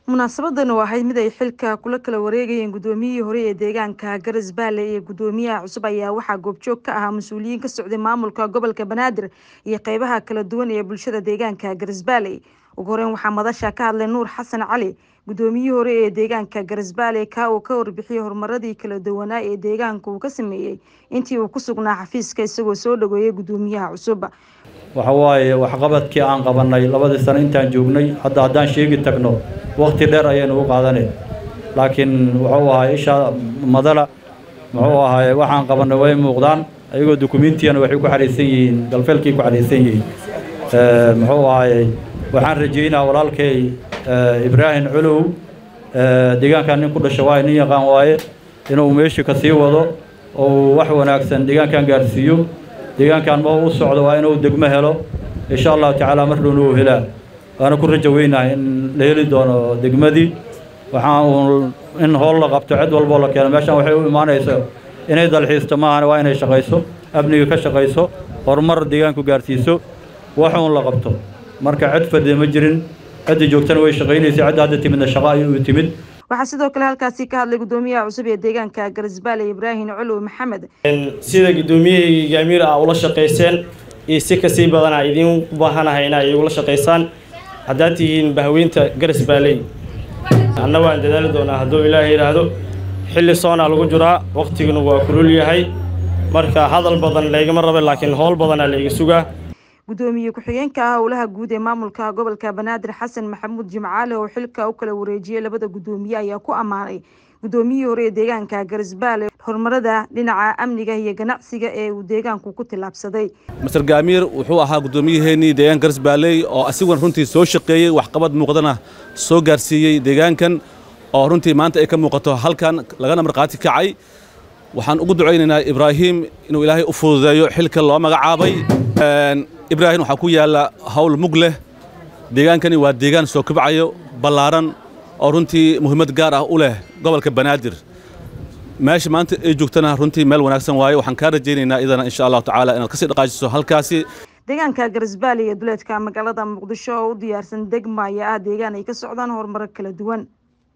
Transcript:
munaasabadan oo ahayd mid ay xilka kula kala wareegayeen guddoomiyihii hore ee deegaanka garas baale iyo guddoomiyaha cusub ayaa waxaa goobjoog ka ahaa mas-uuliyiin ka socday maamulka gobolka banaadir iyo qeybaha kala duwan ee bulshada deegaanka garas baale ugu horeyn waxaa madasha ka hadlay nuur xasan cali guddoomiyihii hore ee deegaanka garas baale ka uu ka warbixiyey horumaradii kala duwanaa ee deegaanka uu ka sameeyey intii uu ku sugnaa xafiiska isagoo soo dhaweeyay guddoomiyaha cusub waxa waaye waxqabadkii aan qabanay labadii sano intaan joognay hadda haddaan sheegi tagno waqti dheer ayaynu u qaadanay laakiin wuxuu ahaay isha madala muxuu ahaay waxaan qabanay way muuqdaan ayagoo dukumiintiyana waxay ku xariisan yihiin galfeelkay ku xariisan yihiin muxuu ahaayey waxaan rajeynaa walaalkay ibraahim culow deegaankan nin ku dhasha waaye nin yaqaan waaye inuu meeshii ka sii wado oo wax wanaagsan deegaankan gaarsiiyo deegaankan ma u socdo waa inuu degmo helo insha allahu tacaala mar dhowna uu helaa waana ku rajo weynahay in la heli doono degmadii waxaan uun in howl la qabto cid walboo la keeno meeshan waxay u imaanaysa inay dalxiisto maahan waa inay shaqayso amniga ka shaqayso horumar deegaanku gaarsiiso waxuun la qabto marka cid fadhiya ma jirin ciddii joogtana way shaqaynaysa cidda hadda timidna shaqo ayuu timid waxaa sidoo kale halkaasi ka hadlay guddoomiyaha cusub ee deegaanka garisbaale ibraahim culuw maxamed sida guddoomiyahii gaamiir ah ula shaqayseen iyo si kasii badanaa idiin baahanahay inaa igula shaqaysaan haddaad tihiin bahweynta garisbaaley anna waan dadaali doonaa hadduu ilaaha yidhaahdo xilli soonaa lagu jiraa waqtiguna waa kulul yahay marka hadal badan laygama raba laakiin howl badanaa layga sugaa guddoomiye ku-xigeenka ah howlaha guud ee maamulka gobolka banaadir xasan maxamuud jimcaale oo xilka u kala wareejiyey labada guddoomiye ayaa ku ammaanay guddoomiyihii hore ee deegaanka garisbaale horumarada dhinaca amniga iyo ganacsiga ee uu deegaanku ku tillaabsaday master gaamiir wuxuu ahaa guddoomiyaheenii deegaanka garisbaaley oo asiguna runtii soo shaqeeyey waxqabad muuqdana soo gaarsiiyey deegaankan oo runtii maanta ay ka muuqato halkan lagana markhaati kacay waxaan ugu ducaynaynaa ibraahim inuu ilaahay u fududeeyo xilka loo magacaabay ibraahim waxaa ku yaalla hawl mug leh deegaankani waa deegaan soo kobcayo ballaaran oo runtii muhiimad gaar ah u leh gobolka banaadir meesha maanta ay joogtana runtii meel wanaagsan waaye waxaan kaa rajaynaynaa idana insha allahu tacaala inaad kasii dhaqaajiso halkaasi deegaanka garisbaale iyo duleedka magaalada muqdisho oo u diyaarsan degma ayaa ah deegaan ay ka socdaan horumaro kala duwan